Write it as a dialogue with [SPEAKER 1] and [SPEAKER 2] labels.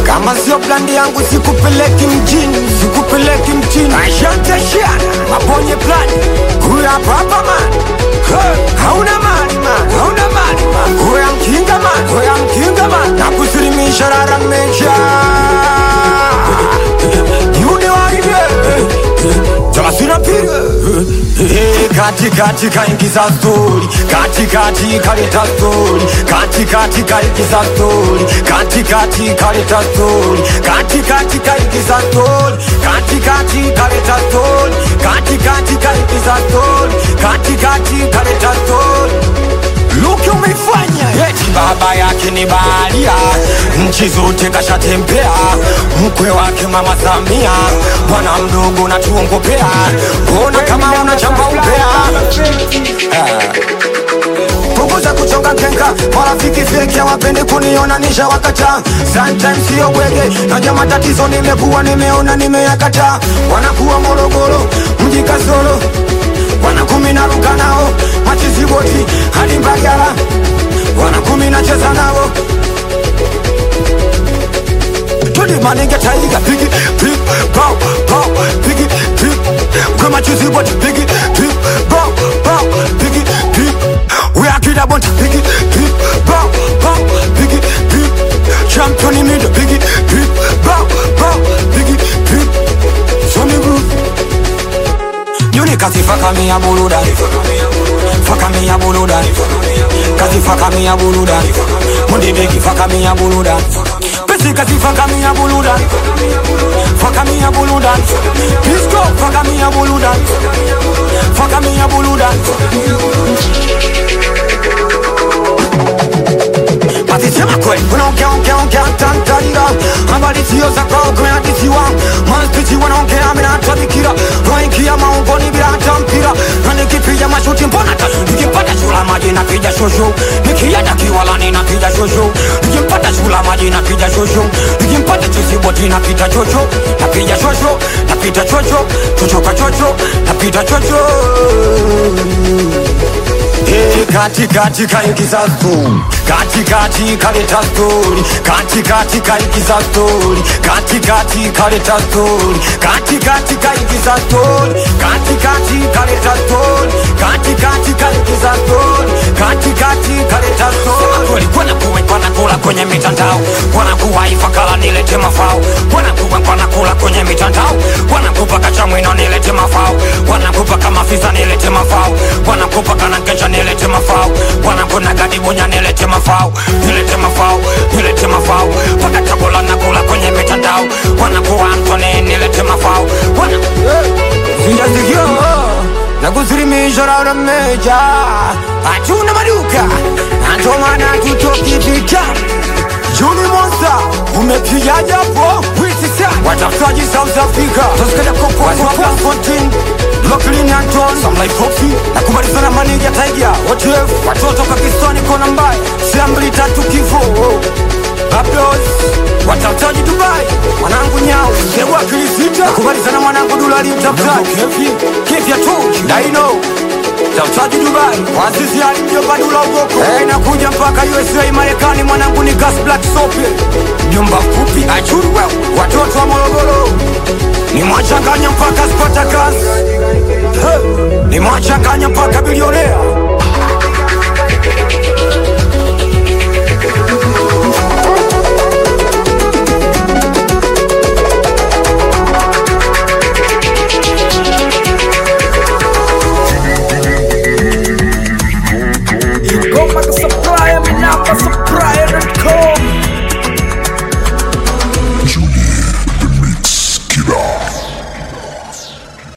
[SPEAKER 1] kama sio blandi yangu sikupeleki mjini sikupeleki mjini asante shiana mabonye plani huya papa man Hey, hauna mali man hauna mali man huya mkinga man huya mkinga man na kusilimisha rara meja yune waide Talasina piga kati kati kaingiza stori kati kati kaleta stori kati kati kaingiza stori kati kati kaleta stori kati kati kaingiza stori kati kati kaleta stori kati kati kaingiza stori kati kati kaleta stori Luki umeifanya eti baba yake ni baharia, nchi zote kashatembea, mkwe wake mama Samia, bwana mdogo natuongopea, mbona kama unachamba upea punguza kuchonga nkenga, marafiki feki hawapende kuniona nisha wakata, sometimes sio bwege, naja matatizo nimekuwa nimeona nimeyakata, wanakuwa Morogoro mji kasoro wana kumi na ruka nao machiziboti hadi Mbagala, wana kumi na cheza nao Tuli manenge taiga pigi pig bow bow pigi pig kwa machiziboti pigi pig bow bow pigi pig we are kid about pigi pig bow bow pigi pig champion in the pigi pig bow bow pigi pig show me groove Yuni kazi faka mi ya buluda Faka mi ya buluda Kazi faka mi ya buluda Mundi begi faka mi ya buluda Pesi kazi faka mi ya buluda Faka mi ya buluda Disco faka mi ya buluda Faka mi ya buluda Basi sema kweli Unaongea ongea ongea tantarira Habari sio za kwao kumeadisiwa Maspichi wanaongea mina tabikira Waingia maungoni bila hata mpira Na nikipiga mashuti mbona tatu Nikimpata shula maji napiga shosho Nikienda kiwalani napiga shosho Nikimpata shula maji napiga shosho Nikimpata chisiboti napita chocho Napiga shosho Napita chocho Chocho kwa chocho Napita chocho Hey, kati kati kaingiza stori kati kati kaleta stori kati kati kaingiza stori kati kati kaleta stori kati kati kaingiza stori kati kati kaleta stori kati kati kaingiza stori kati kati kaleta stori kweli kwana kuwe kwana kula kwenye mitandao kwana kuwa ifakala nilete mafao kwana kuwe kwana kula kwenye mitandao kwana kupa kachamwino nilete mafao kwana kupa kama fisa nilete mafao kwana kupa kana kesha nilete mafao kwana kuna gadi bonya nilete mafao nilete mafao nilete mafao paka chakula nakula kwenye mitandao kwana kuwa Anthony nilete mafao kwana Sijasikia na kusilimisha rara meja hatuna maduka natomana tutoki vita Juni Monza umepiga japo witi sana watafutaji South Africa tusikada kopo kwa Fontin Brooklyn Anton Some like Foxy na kumalizana manija Tiger OTF watoto Pakistani kona mbaya Siambli tatu kifo Bablos watafutaji Dubai mwanangu nyao sewa kilisita na kumalizana mwanangu Dulali mtafutaji Kefi Kefya tu Daino Tafutaji Dubai Wazizi alimjomba Dula Ugoko hey, nakuja mpaka USA Marekani mwanangu ni Gas Black Sope Mjomba mfupi achuru wewe Watoto wa Morogoro Nimwachanganya mpaka Spartacus hey, Nimwachanganya mpaka bilionea